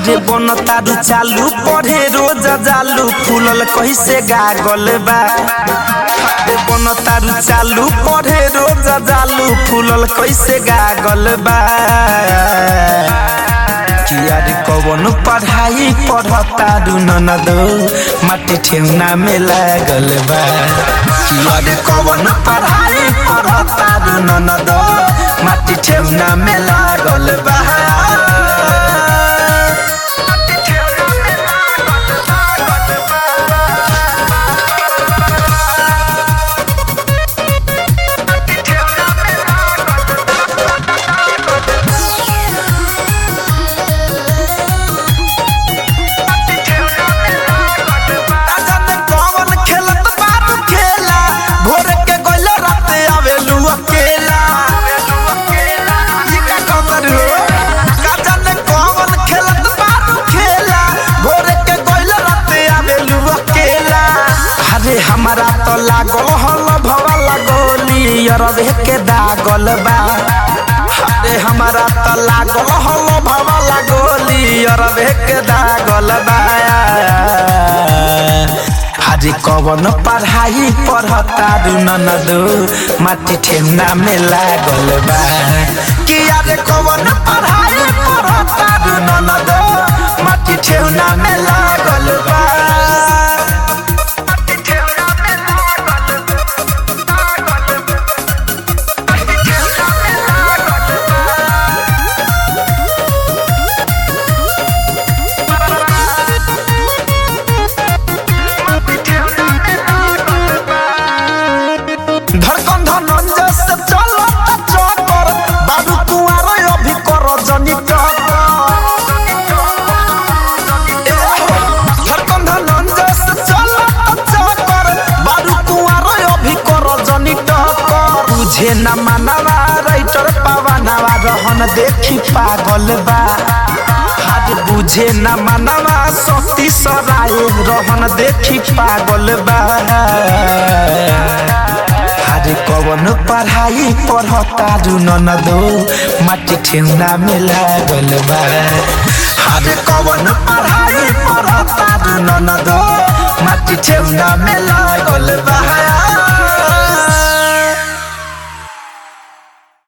हरे बन तारू चालू पढ़े रोज जालू फूलल कैसे गागल बा हरे बन तारू चालू पढ़े रोज जालू फूलल कैसे गागल बा कियारी कवन पढ़ाई पढ़तारू ननदो माटी ठेउना में लागल बा कियारी कवन पढ़ाई पढ़तारू ननदो माटी ठेउना में लागल बा जाने कौन खेलत बारू खेला भोर के गइल राते आवेलू अकेला ई का खबर हो का जाने कौन खेलत बारू खेला भोर के गइल राते आवेलू अकेला अरे हमारा तो लागल हल भवा लगोली अरबे के दागल बा अरे हमारा तो लागल हल भवा लगोली अरबे के दागल बा हरी कवन पढ़ाई पढ़तारू ननदो माटी ठेमना में लागल बा कि अरे कवन पढ़ाई पढ़तारू ननदो माटी ठेमना में लागल बा धड़कन धनंजय से चलो चकर बाबू कुआर अभी कर जनी धड़कन धनंजय से चलो चकर बाबू कुआर अभी कर जनी टकर तुझे न मानवा राइटर पावनवा रहन देखी पागल बा हाथ बुझे न मानवा सती सराय रहन देखी पागल बा हरे कवन पढ़ाई पढ़तारू ननदो माटी ठेउना में लागल बा हरे कवन पढ़ाई पढ़तारू ननदो माटी ठेउना में लागल बा